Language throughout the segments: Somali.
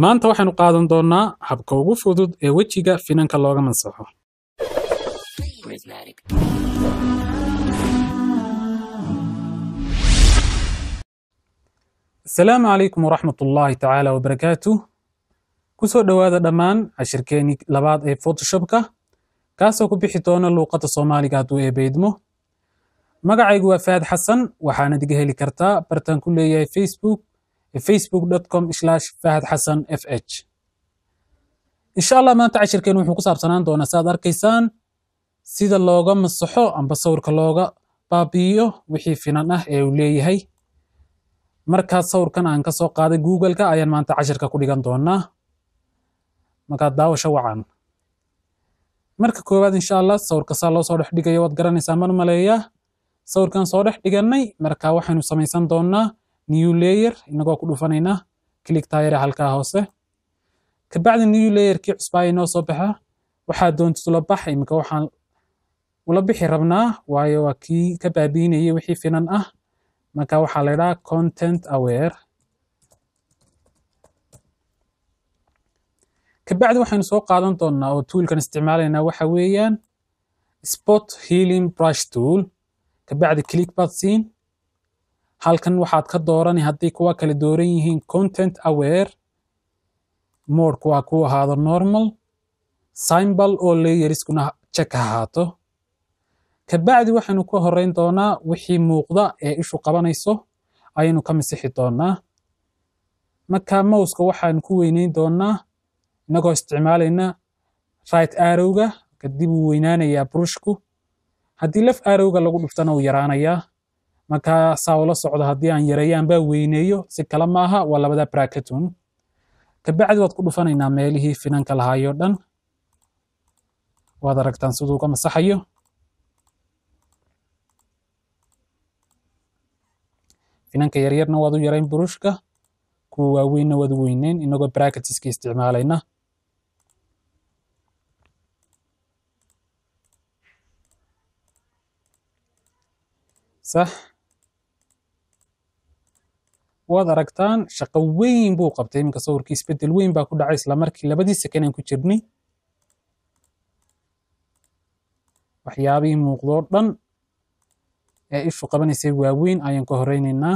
maanta waxaynu qaadan doonnaa habka ugu fudud ee wejiga finanka looga mansaxo Prismatic. asalaamu calaykum waraxmat ullaahi tacaala wabarakaatu kusoo dhowaada dhammaan cashirkeenii labaad ee photoshopka kaasoo ku bixi doona luuqadda soomaaliga hadduu eebeydmo magacaygu waa faad xasan waxaanad iga heli kartaa bartaan ku leeyahay facebook facebook.com fahad xasan f h insha allah maanta cashirkeen wuxuu ku saabsanaan doonaa saaad arkaysaan sida looga masaxo amba sawirka looga baabi'iyo wixii finan ah ee uu leeyahay markaas sawirkan aan ka soo qaaday google-ka ayaan maanta cashirka ku dhigan doonaa markaad daawasho wacan marka koowaad insha allah sawirka saa loo soo dhex dhigayo waad garanaysaa mar maleeyaa sawirkan soo dhex dhigannay marka waxaynu samaysan doonaa new layer inagoo ku dhufanaynaa click tayare halkaa hoose kabacdi new layerkii cusbaa inoo soo baxa waxaa doontid ula bax iminka waxaan ula bixi rabnaa waayo waa kii ka baabiinayay wixii finan ah marka waxaa la idhaha content aware kabacdi waxaynu soo qaadan doonaa oo toolkan isticmaalaynaa waxa weeyaan spot healing brush tool kabacdi click baad siin halkan waxaad ka doorani haddii kuwa kala dooran yihiin content aware moodku waa ku ahaado normal symbol oo layeriskuna check ahaato kabacdi waxaynu ka horeyn doonaa wixii muuqda ee ishu qabanayso ayaynu ka masixi doonaa marka mouska waxaanu ku weyneyn doonaa inagoo isticmaalayna right arrowga kadib uu weynaanayaa brushku haddii laf arrowga lagu dhuftana uu yaraanayaa marka saa ula socdo haddii aan yareeyaan baa weyneeyo si kale maaha waa labada bracketun kabacdi waad ku dhufanaynaa meelihii finanka lahaayoo dhan waad aragtaan siduu uga masaxayo finanka yaryarna waad u yarayn burushka kuwa waaweynna waad u weyneyn inagoo bracketiska isticmaalayna sax waad aragtaan shaqo weyn buu qabtay iminka sawirkii isbeddel weyn baa ku dhacay isla markii labadii second aan ku jirnay waxyaabihii muuqdoo dhan ee ishu qabanaysay waaweyn ayaan ka horeynaynaa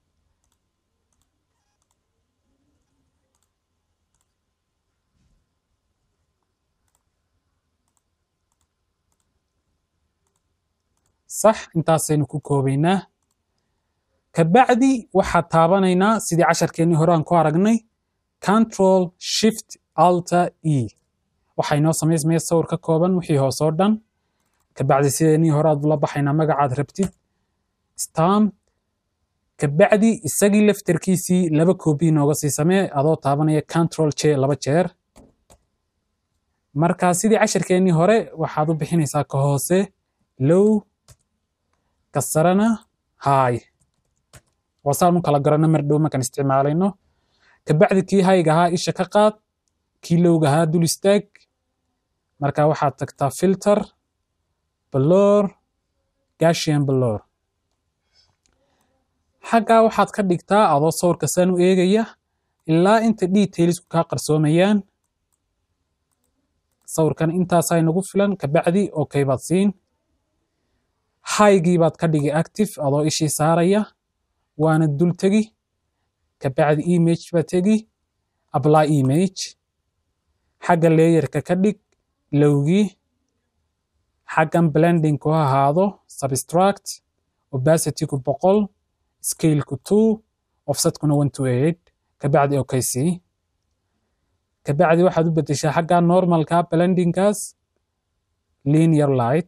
sax intaasaynu ku koobaynaa kabacdi waxaad taabanaynaa sidii casharkeennii hore aan ku aragnay control shift alter e waxaa inoo samaysmaya sawir ka kooban wixii hoos oo dhan kabacdi sideenii hore aad ula baxaynaa magacaad rabtid stam kabacdi isagii laftarkiisii laba koobi nooga sii samee adoo taabanaya control j laba jeer marka sidii casharkeennii hore waxaad u bixinaysaa ka hoose low ka sarana high waasaan u kala garano mar dhow markaan isticmaalayno kabacdi kii hayga ahaa isha ka qaad kii lowga ahaa dul istaag marka waxaad tagtaa filter blor gashian blor xaggaa waxaad ka dhigtaa adoo sawirka saan u eegaya ilaa inta detailsku kaa qarsoomayaan sawirkan intaasaa inagu filan kabacdi okay baad siin haygii baad ka dhigi active adoo ishii saaraya waana dul tegi kabacdi image baad tegi apply image xagga layerka ka dhig lowgii xaggan blending ku ahaado substract opacityku boqol scaleku two offsetkuna one to eight kabacdi okay sii kabacdi waxaad u bedeshaa xagga normalka blendingkaas linear light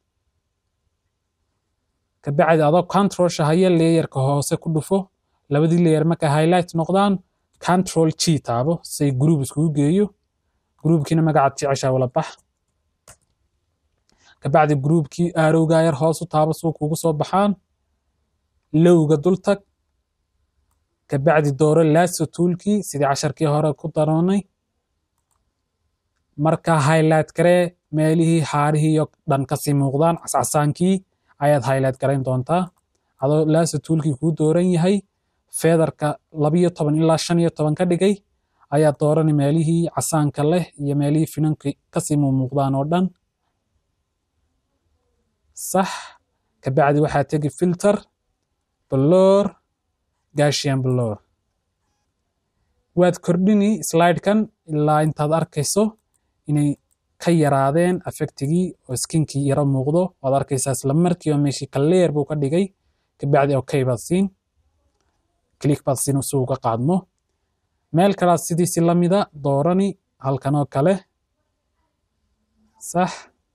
kabacdi adoo control shahaya layerka hoose ku dhufo labadii layer marka highlight noqdaan control g taabo say group iskugu geeyo groupkiina magacaad jeceshaa wala bax kabacdi groupkii aarowga yar hoos u taabo suu kugu soo baxaan lowga dul tag kabacdi dooro lasso toolkii sidii casharkii hore ku daroonay marka highlight garee meelihii haarihii iyo dhan kasii muuqdaan cascasaankii ayaad highlight garayn doontaa adoo lasso toolkii kuu dooran yahay feedarka labiyo toban ilaa shan iyo toban ka dhigay ayaad doorani meelihii casaanka leh iyo meelihii finanka kasii muuqdaan oo dhan sax kabacdi waxaa tegi filter blor gashian blor waad kordhini slidekan ilaa intaad arkayso inay ka yaraadeen affectigii oo skinkii yaro muuqdo waad arkaysaa isla markiiba meeshii kaleer buu ka dhigay kabacdi okay baad siin click baad siin si uga qaadmo meel kalaad sidiisi lamida doorani halkan oo kale sax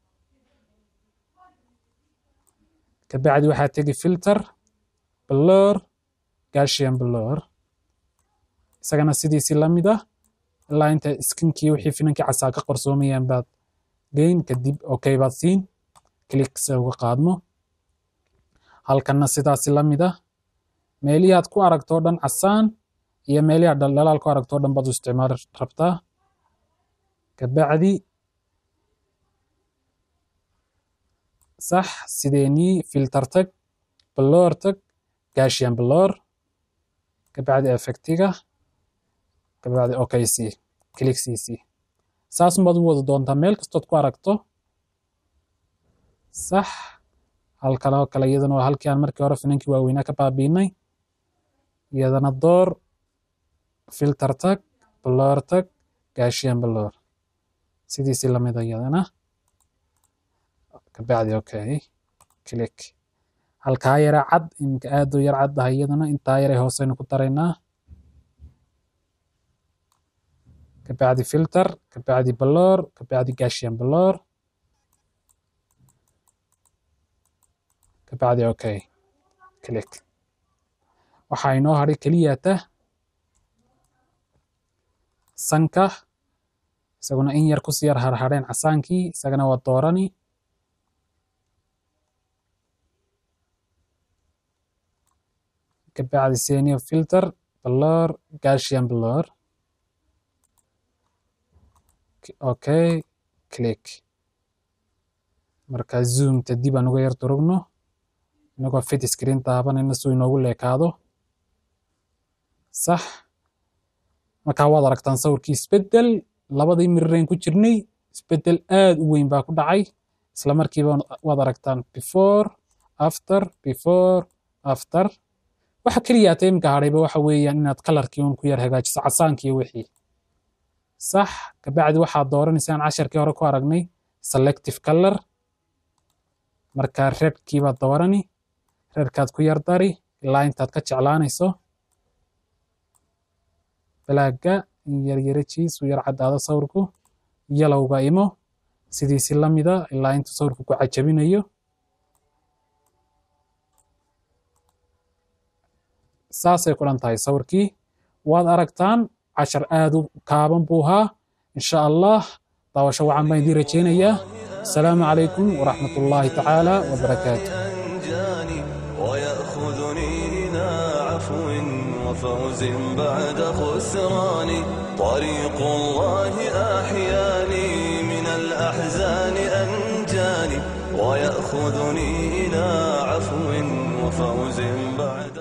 kabacdi waxaa tegi filter blor gashian blor isagana sidiisi lamid ah ilaa inta skinkii wixii finankii casaa ka qarsoomayaan baad geyn kadib okay baad siin click se uga qaadmo halkanna sidaasi lamid ah meelihii aad ku aragto dhan casaan iyo meelihii aad dhaldhalaal ku aragto dhan baad u isticmaali rabtaa kabacdi sax sideenii filter tag blor tag gashian blor kabacdi effectiga kabacdi okay c click cc saasun baad u wada doontaa meel kastood ku aragto sax halkan oo kale iyadana waa halkii aan markii hore finankii waaweynaa ka baabiinay iyadana door filter tag blor tag gashian blor sidiisi lamida iyadana kabacdi okay click halkaa yare cad iminka aad u yar cad ah iyadana intaa yare hooseynu ku daraynaa kabacdi filter kabacdi blor kabacdi gashian blor kabacdi okay click waxaa inoo hadhay keliyata sanka isaguna in yar kusii yar harhadheen casaankii isagana waa doorani kabacdi senior filter blor gashian blor okay click marka zoomta dib aan uga yar durugno inagoo fit screen taabanayna suu inoogu leekaado sax markaa waad aragtaan sawirkii isbeddel labadii mirireen ku jirnay isbeddel aad u weyn baa ku dhacay isla markiiba waad aragtaan before after before after waxa keliyaata iminka hadhayba waxa weeyaan inaad kalarkii un ku yar hagaajiso casaankii wixii sax kabacdi waxaad dooranaysaa aan casharkii hore ku aragnay selective color marka redkii baad doorani redkaad ku yar dari ilaa intaad ka jeclaanayso balaaga in yaryarajiis u yar caddaado sawirku yalowga imo sidiisi lamida ilaa intuu sawirku ku cajabinayo saasay ku dhan tahay sawirkii waad aragtaan cashar aad u kaaban buu ahaa insha allah daawasho wacan baan idiin rajaynayaa asalaamu calaykum waraxmat ullaahi tacaala wabarakaatu ويأخذني إلى عفو وفوز بعد خسران طريق الله أحياني من الأحزان أنجاني ويأخذني إلى عفو وفوز بعد